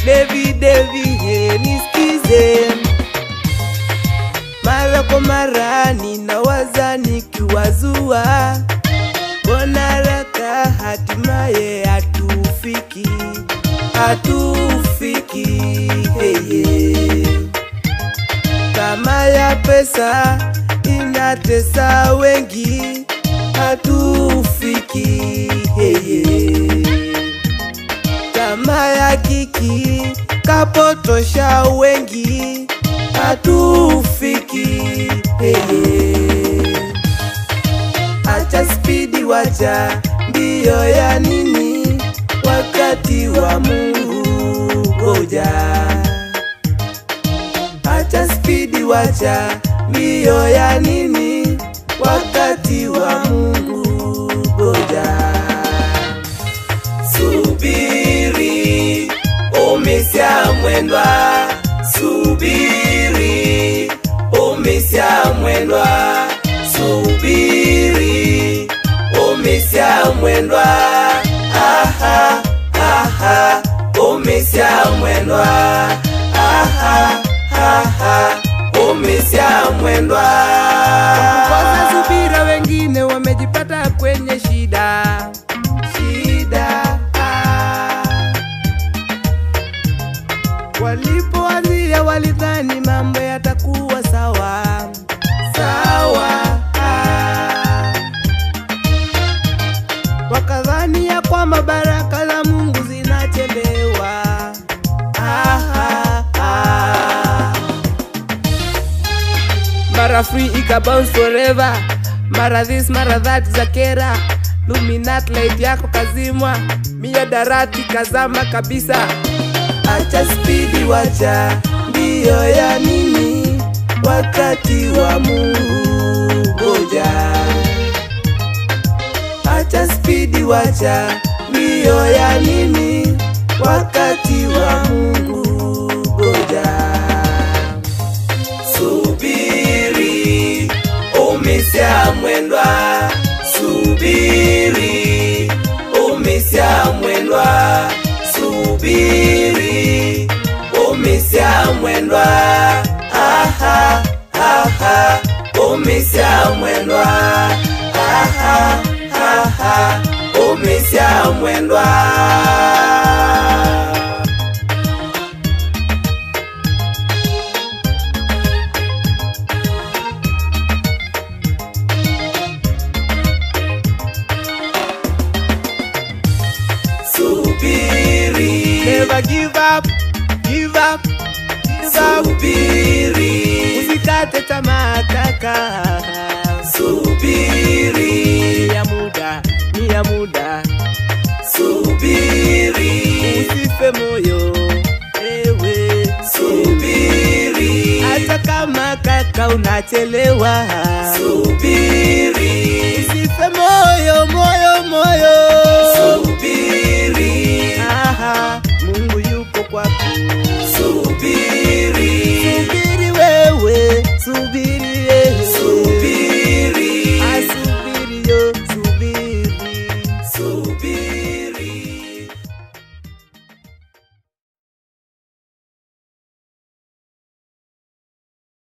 Devi Devi, he, nisikize mara kwa mara ninawaza nikiwazua, mbona haraka hatimaye hatufiki, hatufiki heye. Kama ya pesa inatesa wengi, hatufiki heye. Kama ya kiki kapotosha wengi, hatufiki heye. Acha spidi, wacha mbio ya nini, wakati wa Mungu ngoja. Acha spidi, wacha mbio ya nini, wakati wa Mungu ngoja. Subiri, umesha mwendwa, subiri, umesha mwendwa, subiri, umesha mwendwa, aha, aha, umesha mwendwa, aha, aha, umesha mwendwa. Kwa subira, wengine wamejipata kwenye shida, shida ah. Walipoanzia walidhani mambo yatakuwa sawa sawa, ah. wakadhani ya kwamba baraka za Mungu zinachelewa. Ah, ah, ah. Mara free ika bounce forever, mara this mara that za kera luminat light yako kazimwa, mia darati kazama kabisa. Acha spidi, wacha mbio ya nini, wakati wa Mungu ngoja. Acha spidi, wacha mbio ya nini, wakati wa Mungu ngoja. Subiri, umesha mwendwa, subiri, umesha mwendwa, subiri, umesha mwendwa, aha, aha, umesha mwendwa, aha, aha, umesha mwendwa. Subiri, never give up, give up, give up. Subiri, usikate tamaa kaka. Subiri, ni ya muda, ni ya muda. Subiri, usife moyo, ewe. Subiri, hata kama kaka unachelewa. Subiri, usife moyo, moyo, moyo. Subiri, aha, Mungu yuko kwako. Subiri, subiri wewe, subiri.